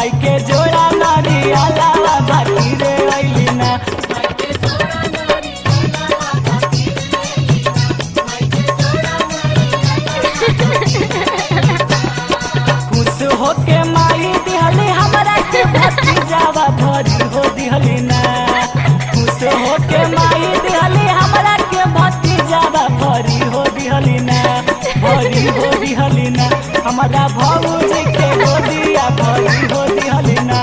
माई के जोड़ा नारी अलावा बाकी रे अइली ना खुश होके माई दिहली हमरा के भतीजावा भरी हो दिहली ना खुश होके माई दिहली हमरा के भतीजावा भरी हो दिहली ना भरी हो दिहली ना हमारा भौजी के गोदिया भरी हो दिहली ना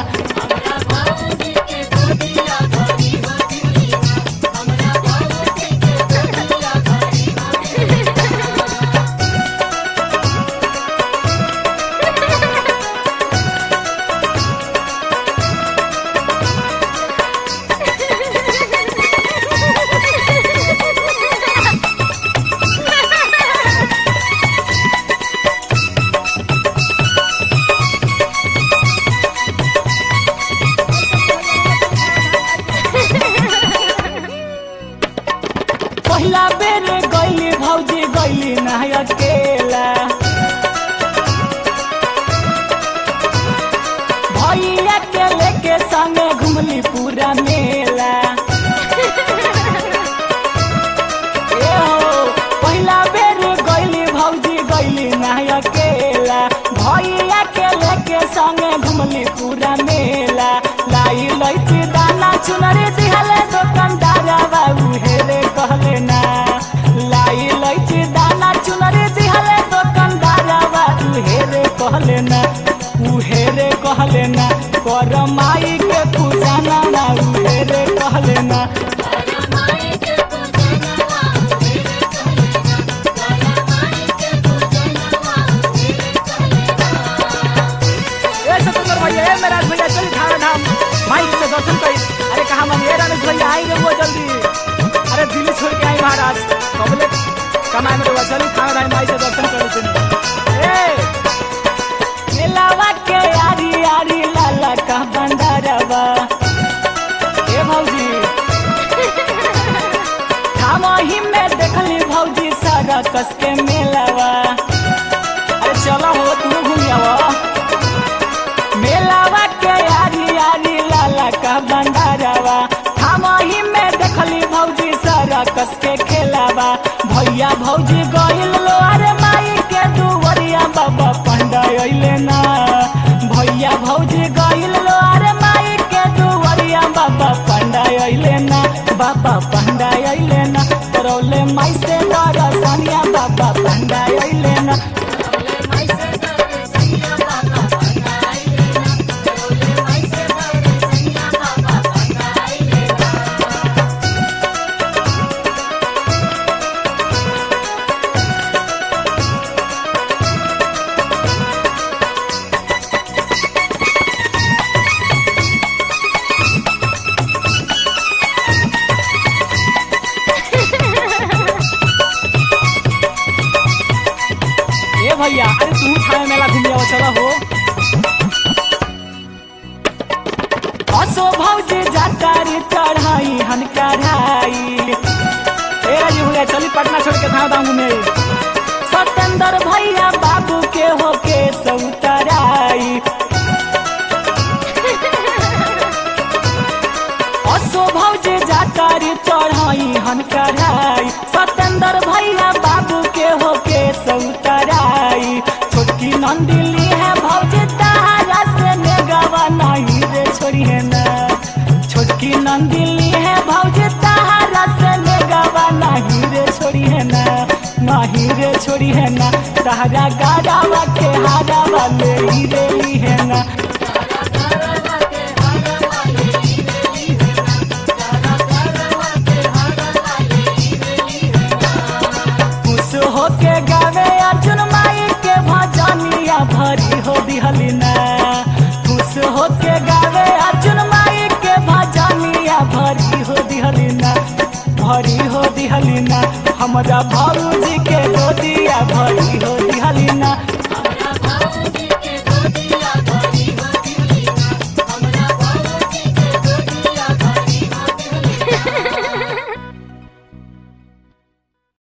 पहिला बेर गइली भौजी गइली ना अकेला भैया के लेके संगे घुमली पूरा मेला ए हो पहिला बेर गइली भौजी गइली ना अकेला भैया के लेके संगे घुमली पूरा मेला लाई लैची दाना चुनरी दिहले दुकानदार बाबू हेरे कहले ना लाई लैची दाना चुनरी दिहले दुकानदार बाबू हेरे कहले ना उ हेरे कहले ना कर माई के पूजा ना ना उ हेरे कहले ना ए सतुंदर भैया ए मेरा भैया चल खाना धाम माई से दर्शन करी अरे कहा मन ये रमेश भैया आई रे वो जल्दी अरे दिल्ली छोड़ के आई महाराज कबले कमाए में रहुआ चली खाना धाम माई से दर्शन करी सुन ए मेलावा के यारी यारी लाला का भंडारवा ए भौजी थामही में देखली भौजी सारा कस के मेलावा अरे चलो हो तू घूम आवा मेलावा के यारी यारी लाला का भंडारवा हमही में देखली भौजी सारा कस के खेलावा भैया भौजी गइल लो अरे माई के दुवरिया बाबा पंडा अइले ना भैया भौजी गइल लो अरे माई के दुवरिया बाबा पंडा अइले ना बाबा पंडा अइले ना करौले माई से दरसनिया बाबा पंडा अइले ना ए भैया अरे तू छाया मेला घूम जाओ चलो हो असो भौजी जातारी चढ़ाई हन कढ़ाई ए राजी हुए चली पटना छोड़ के धाम धाम घूमे सतेंद्र भैया बाबू के होके सौतराई असो भौजी जातारी चढ़ाई हन कढ़ाई सतेंद्र भैया बाबू के होके सौतराई छोटकी नंदिली है भौजी तारा से नेगवा नहीं रे छोड़ी है ना छोटकी नंदिली है भौजी तारा से नेगवा नहीं रे छोड़ी है ना नहीं रे छोड़ी है ना तारा गाड़ावा के हारावा ले ही रे ली है ना खुश होके गावे अर्जुन माई के भजनिया भरी हो दिहली ना खुश होके गावे अर्जुन माई के भजनिया भरी हो दिहली ना भरी हो दिहली ना हमरा भौजी के